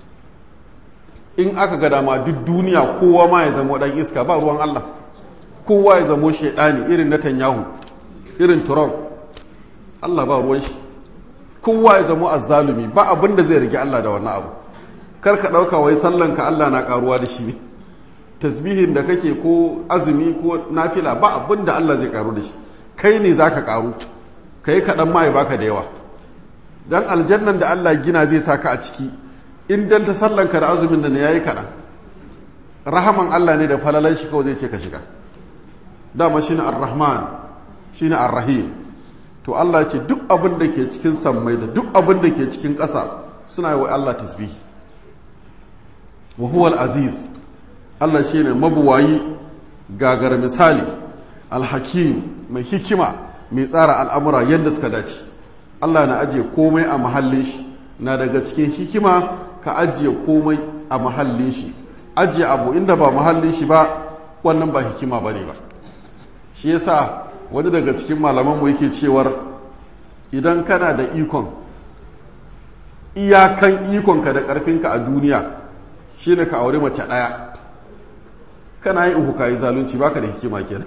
in aka ga dama duk duniya kowa ma ya zama dan iska ba ruwan Allah kowa ya zamo shaidani irin Netanyahu irin Trump Allah ba ruwan shi kowa ya zamo azzalumi ba abin da zai rage Allah da wannan abu kar ka dauka wai sallan ka Allah na karuwa da shi ne tasbihin da kake ko azumi ko nafila ba abin da Allah zai karu da shi kai ne zaka karu kai kaɗan ma ya baka da yawa dan aljannan da Allah gina zai saka a ciki in dan ta sallanka da azumin da ne yayi kaɗan rahaman Allah ne da falalan shi kawai zai ce ka shiga dama shine ar-rahman shine ar-rahim to Allah ya ce duk abin da ke cikin sammai da duk abin da ke cikin ƙasa suna yi wa Allah tasbihi wa huwa al-aziz Allah shine mabuwayi gagar misali al-hakim mai hikima mai tsara al'amura yadda suka dace Allah na ajiye komai a mahallin shi na daga cikin hikima ka ajiye komai a mahallin shi ajiye abu inda ba mahallin shi ba wannan ba hikima ba ne ba shi yasa wani daga cikin malamanmu yake cewar idan kana da ikon iyakan ikonka da ƙarfinka a duniya shi ne ka aure mace ɗaya kana yi uku ka yi zalunci baka da hikima kenan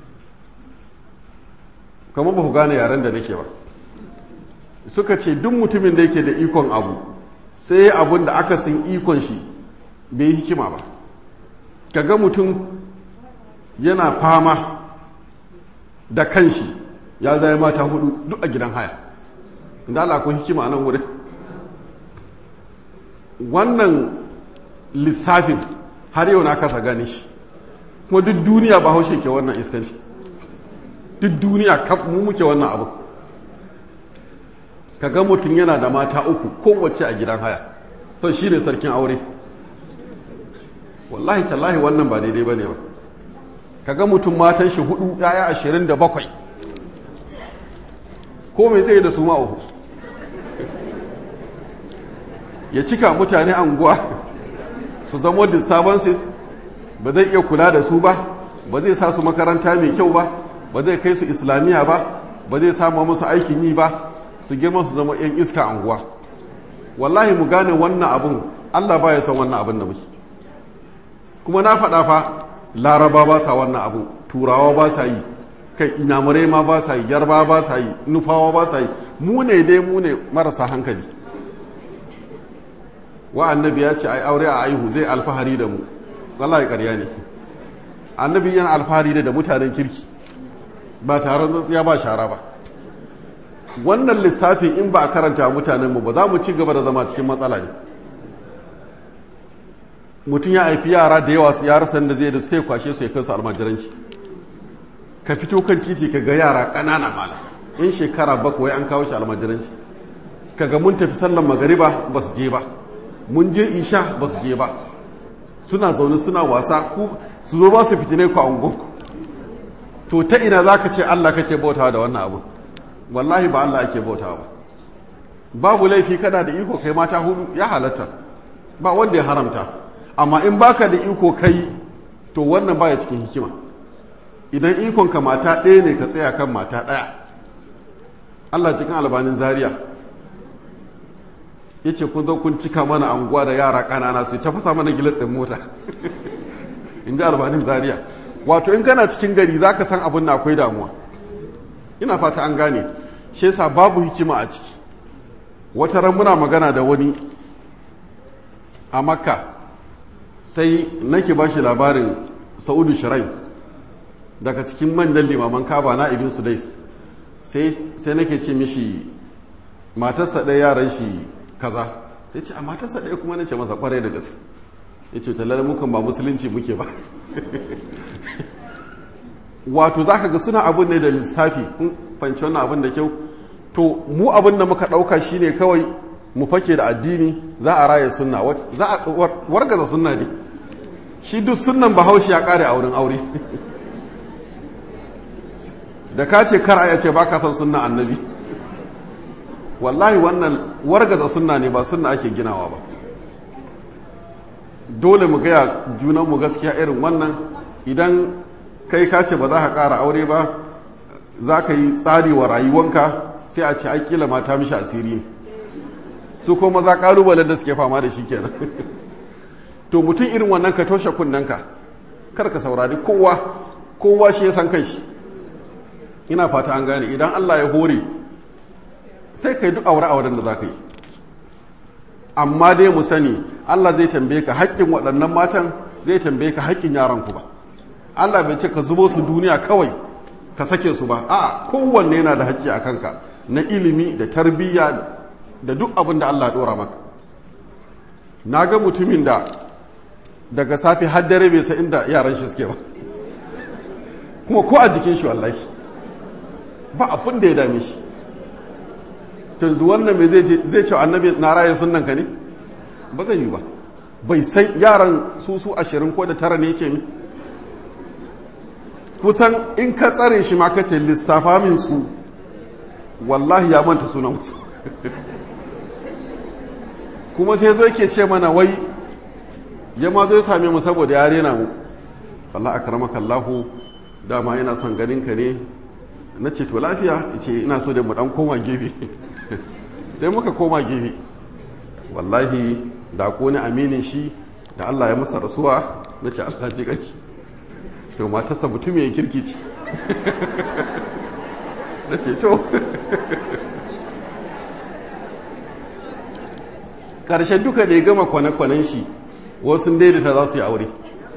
kamar ba ku gane yaren da nake ba suka ce duk mutumin da yake da ikon abu sai abun da aka sin ikon shi bai yi hikima ba kaga mutum yana fama da kanshi ya zai mata hudu duk a gidan haya inda Allah akwai hikima nan wurin wannan lissafin har yau na kasa gane shi kuma duk duniya ba haushe ke wannan iskanci duk duniya kaf mu muke wannan abu kaga mutum yana da mata uku kowace a gidan haya to shi ne sarkin aure wallahi tallahi wannan ba daidai ba ne ba kaga mutum matan shi hudu yaya ashirin da bakwai ko mai zai da su ma uku ya cika mutane anguwa su zama disturbances ba zai iya kula da su ba ba zai sa su makaranta mai kyau ba ba zai kai su islamiyya ba ba zai samu musu aikin yi ba su girma su zama 'yan iska anguwa wallahi mu gane wannan abun allah ba ya san wannan abin da muke kuma na faɗa fa laraba ba sa wannan abu turawa ba sa yi kai inamurai ma ba sa yi yarba ba sa yi nufawa ba sa yi mu ne dai mu ne marasa hankali wa annabi ya ce ai aure a aihu zai alfahari da mu wallahi ƙarya ne annabi yana alfahari da mutanen kirki ba taron tsatsiya ba shara ba wannan lissafin in ba a karanta mutanenmu ba za mu ci gaba da zama cikin matsala ne mutum ya haifi yara da yawa su yara sanda zai da sai kwashe su ya kai su almajiranci ka fito kan titi ka ga yara ƙanana mala in shekara bakwai an kawo shi almajiranci ka ga mun tafi sallan magariba ba su je ba mun je isha ba su je ba suna zaune suna wasa ku su zo ba su fitine ku a ungonku to ta ina za ka ce allah kake bautawa da wannan abu wallahi ba allah ake bautawa ba babu laifi kana da iko kai mata hudu ya halatta ba wanda ya haramta amma in baka da iko kai to wannan baya cikin hikima idan ikon ka mata ɗaya ne ka tsaya kan mata ɗaya Allah cikin albanin zaria ya ce kun zo kun cika mana anguwa da yara ƙanana su ta fasa mana gilatsin mota in ji albanin zaria wato in kana cikin gari za ka san abin na akwai damuwa ina fata an gane shi yasa babu hikima a ciki wata ran muna magana da wani a makka sai nake ba shi labarin sa'udu shirai daga cikin manyan limaman kaba na ibn sudais sai nake ce mishi matarsa ɗaya yaran shi kaza ya ce a matarsa ɗaya kuma na ce masa kwarai da gaske ya ce talar mukan ba musulunci muke ba wato za ka ga suna abin ne da lissafi kun fanci wannan abin da kyau to mu abin da muka ɗauka shine kawai mu fake da addini za a raya sunna za a wargaza sunna ne shi duk sunnan bahaushe ya kare a wurin aure da ka ce kar a ce ba ka son sunna annabi wallahi wannan wargaza sunna ne ba sunna ake ginawa ba dole mu gaya junanmu gaskiya irin wannan idan kai ka ce ba za ka kara aure ba za ka yi tsari wa rayuwanka sai a ce ai kila mata mishi asiri ne su ko maza kalubalen da suke fama da shi kenan to mutum irin wannan ka toshe kunnanka kar ka saurari kowa kowa shi ya san kai shi ina fata an gane idan Allah ya hore sai kai duk aure auren da za ka yi amma dai mu sani Allah zai tambaye ka haƙƙin waɗannan matan zai tambaye ka haƙƙin yaranku ba Allah bai ce ka zubo su duniya kawai ka sake su ba a'a kowanne yana da haƙƙi a kanka na ilimi da tarbiyya da duk abin da Allah ɗora maka na ga mutumin da daga safe har dare bai sa inda yaran shi suke ba kuma ko a jikin shi wallahi ba abin da ya dame shi yanzu wannan mai zai ce annabi na raye sunan ka ne ba zai yi ba bai san yaran su su ashirin ko da tara ne ce mi kusan in ka tsare shi ma ka ce lissafa min su wallahi ya manta sunan wasu kuma sai zo yake ce mana wai ya ma zo ya same mu saboda ya rena mu Allah akramaka Allahu dama ina son ganin ka ne na ce to lafiya ce ina so da mu dan koma gefe sai muka koma gefe wallahi da ko ni aminin shi da Allah ya masa rasuwa na ce Allah ji ƙanshi to matarsa mutum ya kirki ce na ce to ƙarshen duka da ya gama kwane-kwanen shi wasu daidaita za su yi aure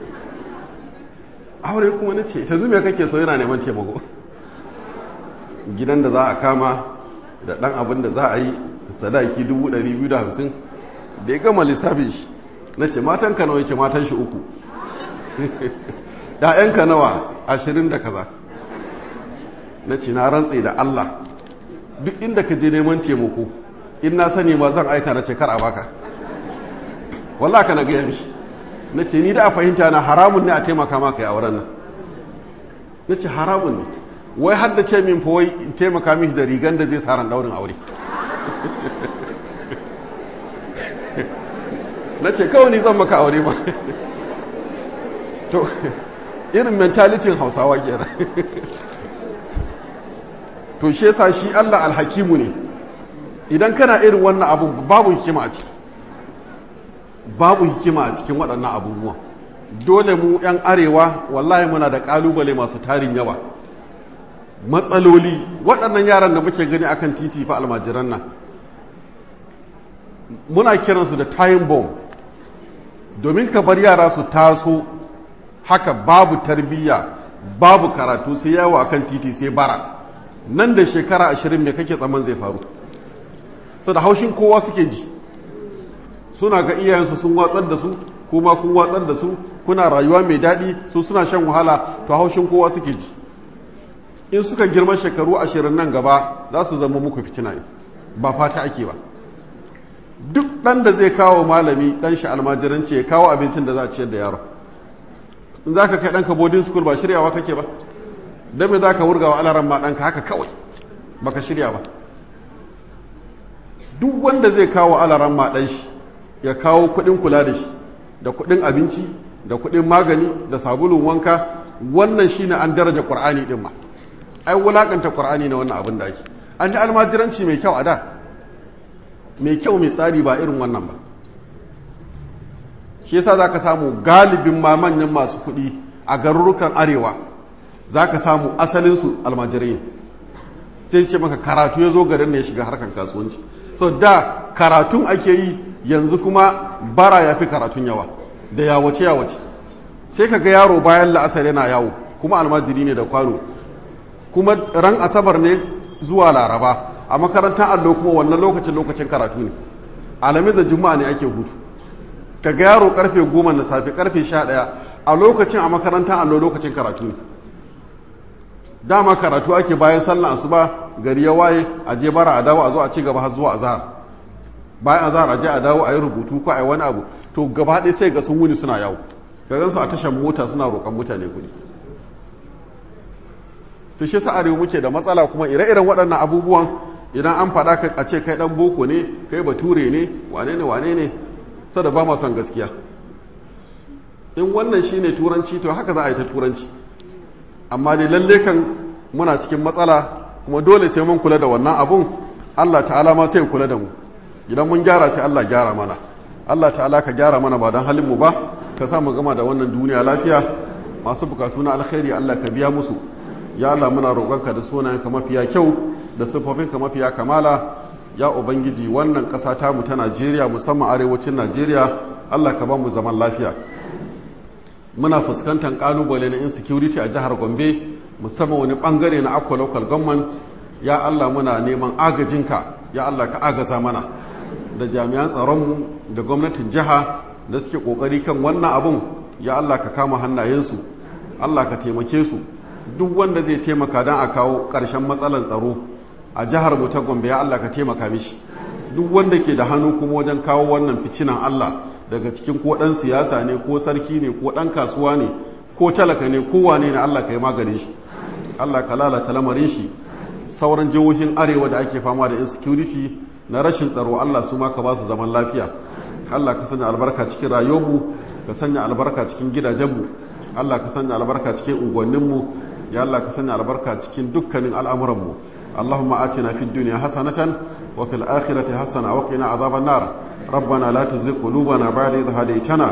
aure kuma na ce ta zume kake so yana neman taimako gidan da za a kama da ɗan abin da za a yi sadaki 250 da ya gama lissafin shi na ce matan ka nawa yake matan shi uku ‘ya'yanka nawa ashirin da kaza na ce na rantse da Allah duk inda ka je neman taimako in na sani ma zan aika na ce kar a baka wallah ka na gaya mishi na ce ni da a fahimta na haramun ne a taimaka maka yi auren nan na ce haramun ne wai har da ce min fa wai in taimaka mishi da rigan da zai sa ran daurin aure na ce kawai ni zan maka aure ma to irin mentalitin hausawa kenan to shi yasa shi Allah alhakimu ne idan kana irin wannan abu babu hikima a ciki babu hikima a cikin waɗannan abubuwan dole mu 'yan arewa wallahi muna da ƙalubale masu tarin yawa matsaloli waɗannan yaran da muke gani akan titi fa almajiran nan muna kiransu da time bomb domin ka bar yara su taso haka babu tarbiyya babu karatu sai yawo akan titi sai bara nan da shekara ashirin me kake tsaman zai faru su da haushin kowa suke ji suna ga iyayensu sun watsar da su kuma kun watsar da su kuna rayuwa mai daɗi su suna shan wahala to haushin kowa suke ji in suka girma shekaru ashirin nan gaba za su zama muku fitina ba fata ake ba duk ɗan da zai kawo malami ɗan shi almajiranci ya kawo abincin da za a ciyar da yaro in za ka kai ɗanka boarding school ba shiryawa kake ba don me za ka wurga wa alaran ma ɗanka haka kawai baka shirya ba duk wanda zai kawo alaran ma ɗan shi ya kawo kuɗin kula da shi da kuɗin abinci da kuɗin magani da sabulun wanka wannan shine an daraja ƙur'ani ɗin ma ai wulaƙanta ƙur'ani na wannan abin da ake an yi almajiranci mai kyau a da mai kyau mai tsari ba irin wannan ba shi yasa za ka samu galibin ma manyan masu kuɗi a garurukan arewa za ka samu asalinsu almajirai sai ce maka karatu ya zo garin ne ya shiga harkar kasuwanci so da karatun ake yi yanzu kuma bara ya fi karatun yawa da yawace yawace sai ka ga yaro bayan la'asar yana yawo kuma almajiri ne da kwano kuma ran asabar ne zuwa laraba a makarantar allo kuma wannan lokacin lokacin karatu ne alamis da juma'a ne ake hutu ka ga yaro karfe goma na safe karfe sha ɗaya a lokacin a makarantar allo lokacin karatu ne dama karatu ake bayan sallah asuba gari ya waye a je bara a dawo a zo a ci gaba har zuwa azhar bayan azhar a je a dawo a yi rubutu ko a yi wani abu to gaba ɗaya sai ga sun wuni suna yawo ga su a tashar mota suna roƙon mutane kuɗi to shi sa arewa muke da matsala kuma ire-iren waɗannan abubuwan idan an faɗa ka a ce kai ɗan boko ne kai bature ne wane ne wane ne sada ba ma son gaskiya in wannan shine turanci to haka za a yi ta turanci amma dai lalle kan muna cikin matsala kuma dole sai mun kula da wannan abun Allah ta'ala ma sai kula da mu idan mun gyara sai Allah gyara mana Allah ta'ala ka gyara mana ba don halin mu ba ka sa mu gama da wannan duniya lafiya masu bukatu na alkhairi Allah ka biya musu ya Allah muna roƙonka da sunayenka mafiya kyau da siffofinka mafiya kamala ya ubangiji wannan ƙasa ta mu ta Najeriya musamman arewacin Najeriya Allah ka ba mu zaman lafiya muna fuskantar kalubale na insecurity a jihar Gombe musamman wani bangare na Akwa local government ya Allah muna neman agajinka ya Allah ka agaza mana da jami'an tsaronmu da gwamnatin jiha da suke kokari kan wannan abun ya Allah ka kama hannayensu Allah ka taimake su duk wanda zai taimaka don a kawo ƙarshen matsalan tsaro a jihar mu ta Gombe ya Allah ka taimaka mishi duk wanda ke da hannu kuma wajen kawo wannan ficinan Allah daga cikin ko ɗan siyasa ne ko sarki ne ko ɗan kasuwa ne ko talaka ne ko wane ne Allah ka yi maganin shi Allah ka lalata lamarin shi sauran jihohin arewa da ake fama da insecurity na rashin tsaro Allah su ma ka ba su zaman lafiya Allah ka sanya albarka cikin rayuwarmu ka sanya albarka cikin gidajenmu Allah ka sanya albarka cikin unguwanninmu ya Allah ka sanya albarka cikin dukkanin al'amuranmu Allahumma atina fid dunya hasanatan wa fil akhirati hasana wa qina adhaban nar ربنا لا تزغ قلوبنا بعد إذ هديتنا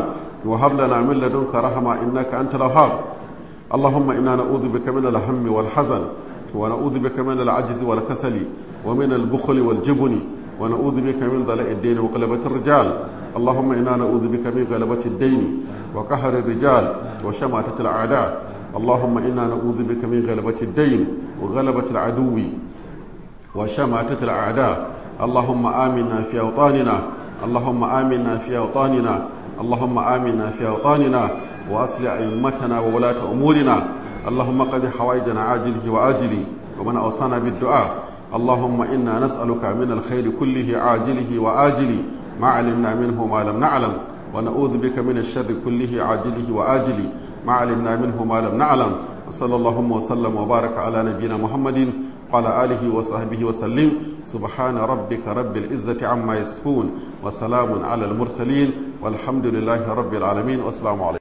وهب لنا من لدنك رحمة إنك أنت الوهاب اللهم إنا نعوذ بك من الهم والحزن ونعوذ بك من العجز والكسل ومن البخل والجبن ونعوذ بك من ضلاء الدين وغلبة الرجال اللهم إنا نعوذ بك من غلبة الدين وقهر الرجال وشماتة الأعداء اللهم إنا نعوذ بك من غلبة الدين وغلبة العدو وشماتة الأعداء اللهم آمنا في أوطاننا اللهم آمنا في أوطاننا اللهم آمنا في أوطاننا وأصل أئمتنا وولاة أمورنا اللهم قد حوائجنا عاجله وآجله ومن أوصانا بالدعاء اللهم إنا نسألك من الخير كله عاجله وآجله ما علمنا منه ما لم نعلم ونعوذ بك من الشر كله عاجله وآجله ما علمنا منه ما لم نعلم وصلى اللهم وسلم وبارك على نبينا محمد وعلى آله وصحبه وسلم سبحان ربك رب العزة عما يصفون وسلام على المرسلين والحمد لله رب العالمين والسلام عليكم